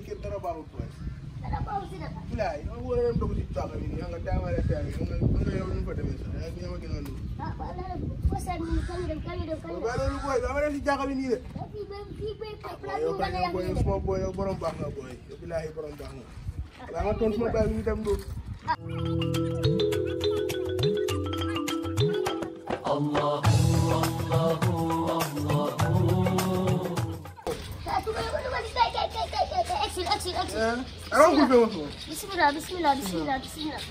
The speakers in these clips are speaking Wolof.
kër dara baaxul booy. dara baaxul si naka. bilaay dama war a dem dugg si caaga bi nii nga daamare saa yi nga nga yow ñu fa demee sax yaa ngi gën a nuyu. ah ba la fo sa ni kañu dem kañu dem kañu dem. waaye loolu booy dama dem si caaga bi nii de. ah fii ba fii ba place yow bu kay nga yow booy yow suma booy yow borom baax nga booy yow bilaay borom baax nga. waaye nga toon suma baay bi ñu dem du. Ah, tunggu, tunggu, tunggu. Kay, kay, kay, kay, kay, kay. Exit, exit, exit. Arang ko feewa suma. Bismillah, bismillah, bismillah, bismillah.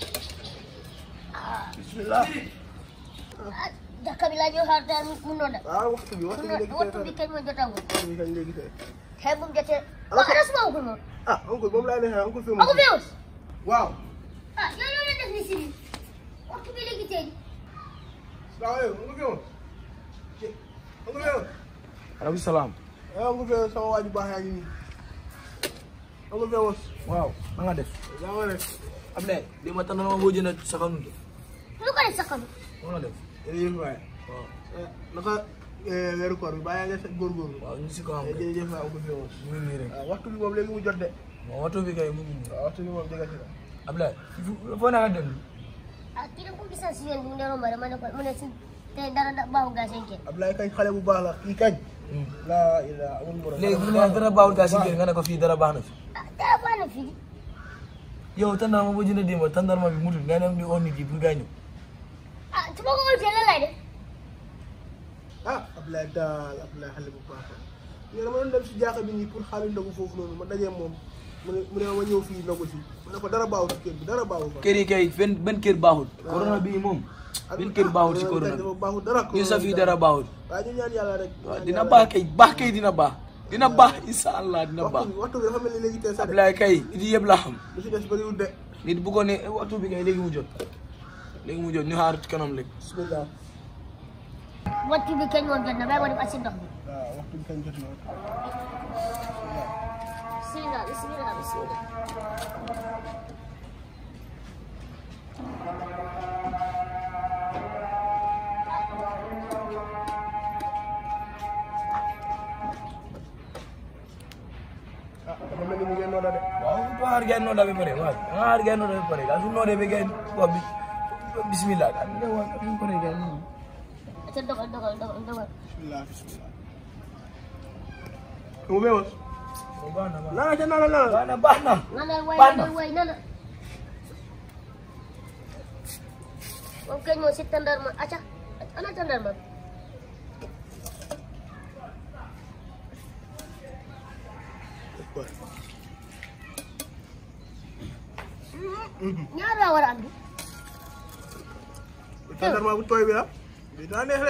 Ah, bismillah. ah, dah kami lagi harta munoda. waaw waxtu bi waxtu bi léegi Waktu tey bikin mau jatah. waxtu bi kañ léegi tey. Hebum jatah. Kok ada semua hukum? ah oncle moom laa neexee oncle feewa. Aku feus. waaw. Ah, yang lu ada di sini. Waktu bila kita ini. salaamaaleykum oncle feewa. oncle feewa. aleykum salaam ah oncle feewa sama waa ji baax yaa ngi nii. oncle feewa. waaw na nga def yaa ngi rek. Ablaye li ma tànn ma boo jënd sa kanam de Lu kan sakam? na nga def jërëjëf waay. waaw naka weeru koor bi bàyyi nga sa góorgóorlu. waaw ñu si ko am kay jërëjëf waay oncle feewa. mu ngi nii rek waaw waxtu bi moom léegi mu jot de. waaw waxtu bi kay mu ngi nii waaw waxtu bi moom jege si la. Ablaye foo na nga dem Ah, tidak pun bisa sih yang punya rumah mana kok mana sih. Teh darah tak bau gas engke. Ablaye kañ xale bu baax la kii kañ. laa ilaa amul morom. léegi bu ne dara baaxul gaa si kër nga ne ko fii dara baax na fi Ah, tak apa nak fi. yow tàndarma boo jënd démb tàndarma bi mutul nga dem di oo nit yi pour gaa ñëw Ah, cuma kau jalan lah deh. ah Ablaye daal Ablaye xale bu baax la. ñu dama doon dem si jaaxa bi nii pour xaalis ndogu foofu noonu ma dajee moom mu ne mu ne ma ñëw fii ndogu si ma ne ko dara baaxul si kër bi dara baaxul fa. kër yi kay benn benn kër baaxul corona bii moom benn kër baaxul si corona dafa bi baaxul dara. ñu sa fii dara baaxul waaye ñu ñaan yàlla rek. waaw dina baax kay baax kay dina baax dina baax insha allah dina baax waxtu bi waxtu bi dafa mel ni léegi tey sax de. Ablaye kay nit yi yëpp laa xam lu si des bëriwul de. nit bu ko ne waxtu bi kay léegi mu jot léegi mu jot ñu xaar ci kanam léegi bismillah. Waktu bikin mau jalan, baik mau dipasin dong. waaw waxtu bi kañ jot na. Bismillah, bismillah, bismillah. ah dafa mel ni mu ngeen nooda de. waaw to har gay no dabe pare waaw nga har gay no dabe pare ga su no de be gay wa bi bismillah ga ne wa ka pare gay no Itu dong, dong, dong, dong. bismillah bismillah. mu beewos. o ba na ba nana ca nana nana. ba na ba na Nana, way, Paano? nana, way, nana. Oke, mau si tandar ma. Acha, ana tandar ma. Nyara war andi. tàndarma bu tooy bi la. bi daa neex de.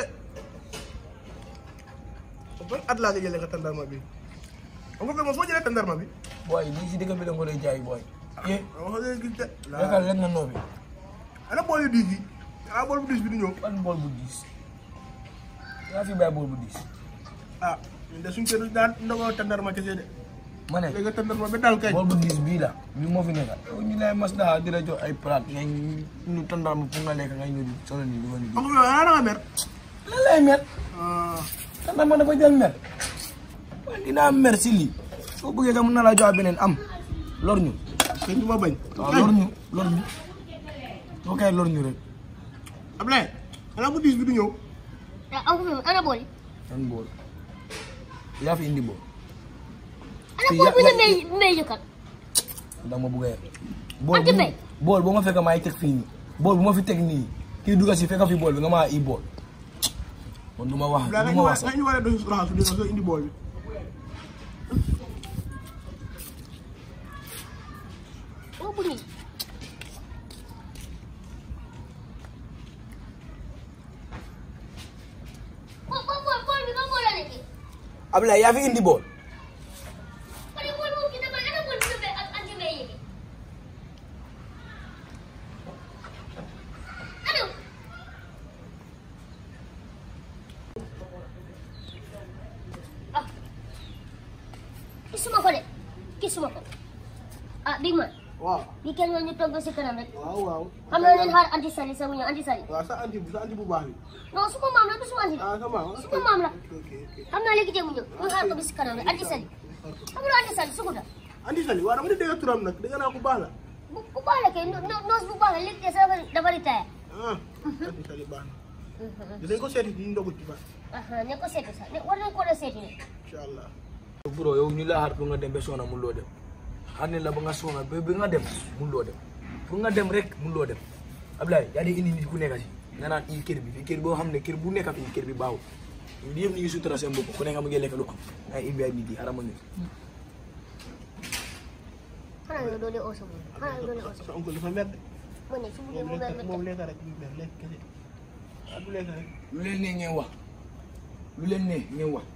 ban at laa nga jëlee ka tàndarma bi. xam nga fii moom foo jëlee tàndarma bi. boy li ci dëgg bi la ko lay jaay boy ye waaw wax dëgg gis de. yakal len na no bi ana bool yu diis yi. ah bool bu diis bi du ñëw. ban bol bu diis yaa fi bay bol bu diis ah ñun de suñu kër daan ndogoo tàndarma kese de. ma ne léegi tàndarma bi daal kañ. bol bu diis bii la bi moo fi nekk yow ñu lay mas daa di la jox ay plate ngay ñu tandal ma pour nga lekk ngay ñëw di solo ni di wani di xam nga yow ana nga mer. lan lay mer ah tandal ma dafa jël mer man dinaa mer si lii soo bëggee sax mën na laa jox beneen am lor ñu kañ du ma bañ. waaw lor ñu lor ñu soo koy lor ñu rek Ablaye ana bu diis bi du ñëw. Ya, aku memang ana boleh. nan bool yaa fi indi bool Ana Si, boleh ya- punya ya- me meja kan. da ma bëggee bool Ante bu bay. bool bu ma fekk maay teg fii nii bool bu ma fi teg nii kii dugga si fekk fi bool bi nga maa i bool kon du ma wax Ablaye du nañu ma war wax sax nañu war a doon raxasu di nga indi bool bi. Oh, bunyi. Bol, bol, bol, bol, ni bol lagi. Ablaye yaa fi indi bool Kalau bol bol kita main ana bol kita anti meja. Aduh. Ah. Kisuma ko de. Kisuma ko. Ah, Big Man. waaw Di kenn ñu togg si kanam rek. waaw waaw. xam nga leen xaar anti sali sama ñëw anti sali. waaw sa anti bu sa anti bu baax bi. non su ko maam la du su anti. ah sa maam. su ko maam la. ok ok ok. xam naa léegi jéem a ñëw ñu xaar ko bi si kanam rek anti sali. xam nga anti sali su ko da. andi sali waaw dama di dégg turam nag dégg naa ko baax la bu bu baax la kay no no noos bu baax la léegi kay sa dafa ritaya. ah andi sali baax na dinañ ko seeti ñu ndogu ci baax ne ko seeti sax ne war nañ ko doon seeti ne. incha allah bro yow ñu la xaar pour nga dem ba soona mun loo dem xaar ne la ba nga soona ba ba nga dem mun loo dem pour nga dem rek mun loo dem Ablaye yaa di indi nit ku nekk si nga naan i kër bi fii kër boo xam ne kër bu nekk fii kër bi baaxul lii yëpp ñu ngi sutura seen bopp ku nekk mu ngi lekk lu am ay indi ay nit yi xarama ñu xanaa nga doole oo sa bopp xanaa nga doole oo sa sa oncle dafa mer de bopp mu ne su buggee moom mu mel lekk ne moom lekk rek ñu mer lekk kese ah du lekk rek lu leen ne ngeen wax lu leen ne ngeen wax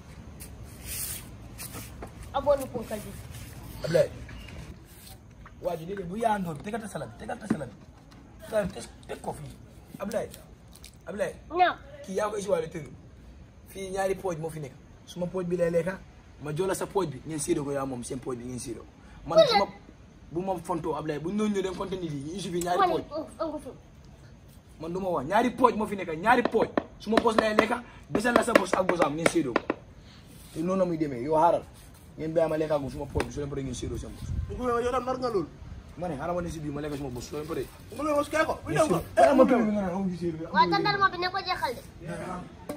aboonu punkal bi. Ablaye waa ji léeg-léeg bu yaandoo bi tegal ta salade tegal ta salade salade teg teg ko fii Ablaye Ablaye ñaaw. kii yaa ko isiwaale tëdd fii ñaari pooj moo fi nekk suma pooj bi lay lekka ma jola sa pooj bi ngeen séedoo ko yaa moom seen pooj bi ngeen séedoo man suma bu ma fontoo Ablaye bu ñëw ñëw dem compte nit yi ñu isi fi ñaari ma ne pooj ongu fi. man du ma wax ñaari pooj moo fi nekk ñaari pooj suma bos lay lekka desal la sa bos ak bosam ngeen séedoo ko te noonu la muy demee yow xaaral ngeen bàyyi ma lekka gu suma pooj bi su leen paree ngeen séedoo seen bos ñu ko yow tam nar nga loolu ma ne xaaral ma ne si biir ma lekka suma bos su leen paree mu ngi mos kee ko bu ñëw ko xaaral ma tudd bi nga naan amu ci séedoo waaye tàndarma bi ne ko jeexal de.